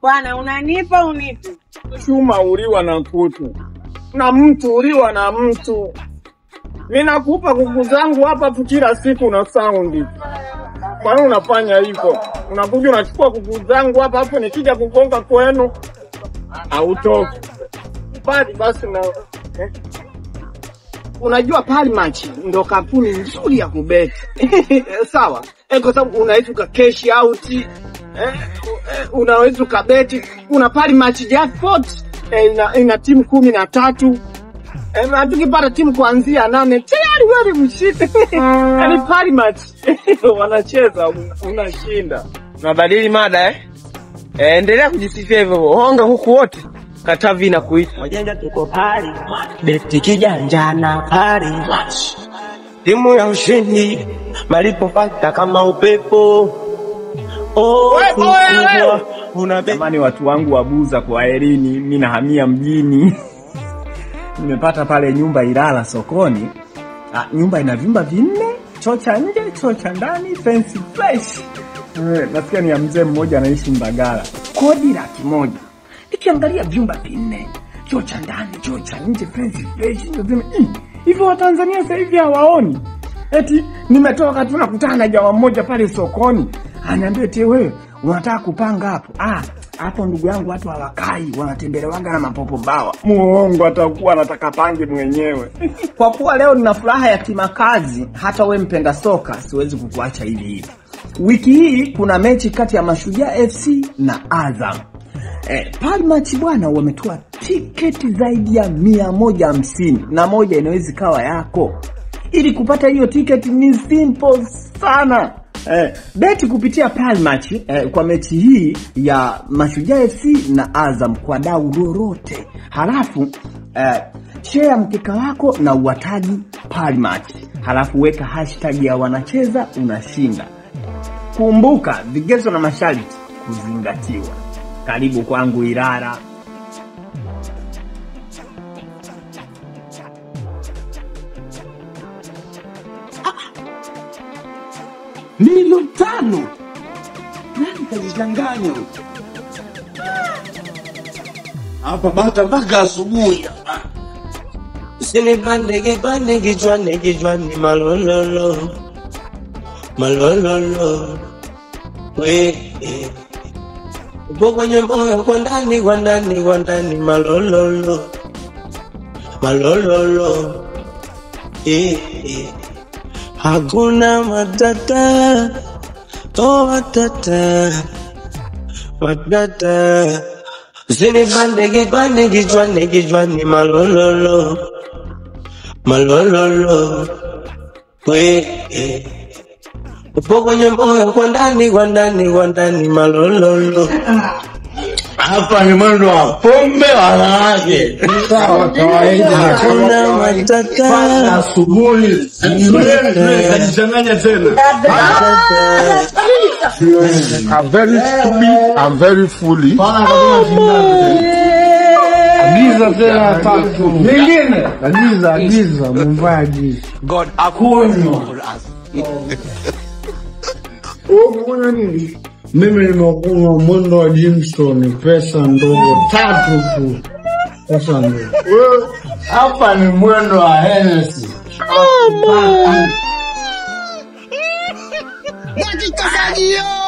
Bwana, unanipa unipi? Chuma uliwa na kutu na mtu uliwa na mtu. Ninakupa kuku zangu hapa tu kila siku na saundi. Kwa nini unafanya hivyo? Unakuja unachukua kuku zangu hapa hapo, nikija kugonga kwenu hautoki. Bali basi na eh. Unajua Palimatch ndo kampuni nzuri ya kubeti sawa, eh, kwa sababu unaweza uka cash out eh, eh, unaweza ukabeti. Kuna Palimatch jackpot eh, ina, ina timu kumi na tatu eh, na tukipata timu kuanzia nane tayari wewe ni mshindi. Yaani Palimatch wanacheza un- unashinda. Unabadili mada eh? Eh, endelea kujisifia hivyo hivyo. Honga huku wote. Katavi na kuita. Wajanja tuko pari, beti kijanja na pari, timu ya ushindi, malipo fakta kama upepo. Oh, Wewe, kubwa, wewe. una beti Jamani, watu wangu wabuza kwa elini, mimi nahamia mjini. Nimepata pale nyumba Ilala sokoni. Ah, nyumba ina vyumba vinne, choo cha nje, choo cha ndani, fence fresh. Eh, nasikia ni ya mzee mmoja anaishi Mbagala. Kodi laki moja. Nikiangalia vyumba vinne, choo cha ndani, choo cha nje, fence fresh, nasema "Ih, hivyo Watanzania sasa hivi hawaoni. Eti nimetoka tu nakutana na jamaa mmoja pale sokoni, ananiambia eti wewe unataka kupanga hapo? Ah, hapo ndugu yangu watu hawakai, wanatembelewaga na mapopo bawa. Muongo atakuwa anataka pange mwenyewe. Kwa kuwa leo nina furaha ya kimakazi, hata we mpenda soka siwezi kukuacha hivi hivi. Wiki hii kuna mechi kati ya Mashujaa FC na Azam. Eh, Palmach bwana wametoa tiketi zaidi ya mia moja hamsini na moja inaweza ikawa yako. Ili kupata hiyo tiketi ni simple sana. Eh, beti kupitia Palmach eh, kwa mechi hii ya Mashujaa FC na Azam kwa dau lolote, halafu eh, share mkeka wako na uwataji Palmach, halafu weka hashtag ya wanacheza unashinda. Kumbuka vigezo na masharti kuzingatiwa. Karibu kwangu Ilala. milioni tano nani kajichanganya huyu? hapa bata mpaka asubuhi Usinipande kipande kichwani kichwani malololo malololo we upo kwenye moyo kwa ndani kwa ndani kwa ndani malololo malololo eh, eh. hakuna matata oh matata matata usinipande kipande kichwani kichwani malololo malololo we eh. upo kwenye moyo kwa ndani kwa ndani kwa ndani malololo hapa ni mwendo wa pombe wanawake sawa kawaida hakuna Mpaka matata asubuhi kajichanganya tena I'm very stupid. I'm very foolish. agiza tena tatu nyingine agiza agiza mumvaa agiza God Umekunywa nini? Mimi nimekunywa mwendo wa Jimstone, pesa ndogo tatu tu, pesa ndogo. Wewe, Hapa ni mwendo wa Hennessy. dakika za jioni